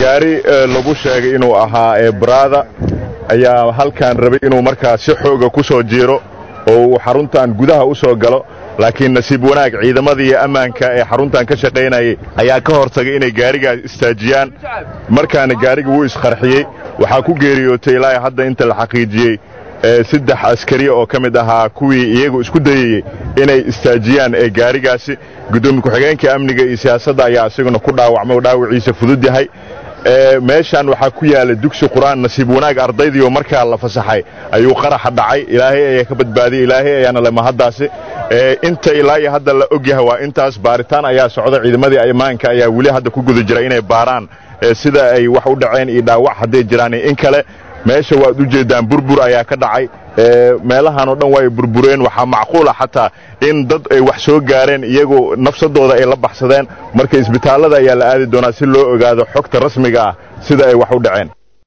gaari lagu sheegay inuu ahaa eebrada ayaa halkan rabay inuu markaa si xooga ku soo jiiro oo uu xaruntan gudaha u soo galo laakiin nasiib wanaag ciidamadii ammaanka ee xaruntan ka shaqaynayay ayaa ka hortagay inay gaarigaas istaajiyaan markaana gaariga wuu isqarxiyey waxaa ku geeriyootay ilaa hadda inta la xaqiijiyey saddex askari oo ka mid ahaa kuwii iyagu isku dayayey inay istaajiyaan ee gaarigaasi guddoomiye ku-xigeenka amniga iyo siyaasadda ayaa isaguna ku dhaawacmay oo dhaawiciisa fudud yahay meeshan waxaa ku yaala dugsi qur-aan nasiib wanaag ardaydiioo markaa la fasaxay ayuu qaraxa dhacay ilaahay ayaa ka badbaadiyey ilaahay ayaana le mahaddaasi inta ilaa iyo hadda la og yahay waa intaas baaritaan ayaa socda ciidamadii ammaanka ayaa weli hadda ku guda jira inay baaraan sida ay wax u dhaceen iyo dhaawac hadday jiraan in kale meesha waad u jeeddaan burbur ayaa ka dhacay meelahan oo dhan waa ay burbureen waxaa macquula xataa in dad ay wax soo gaareen iyagoo nafsadooda ay la baxsadeen marka isbitaallada ayaa la aadi doonaa si loo ogaado xogta rasmiga ah sida ay wax u dhaceen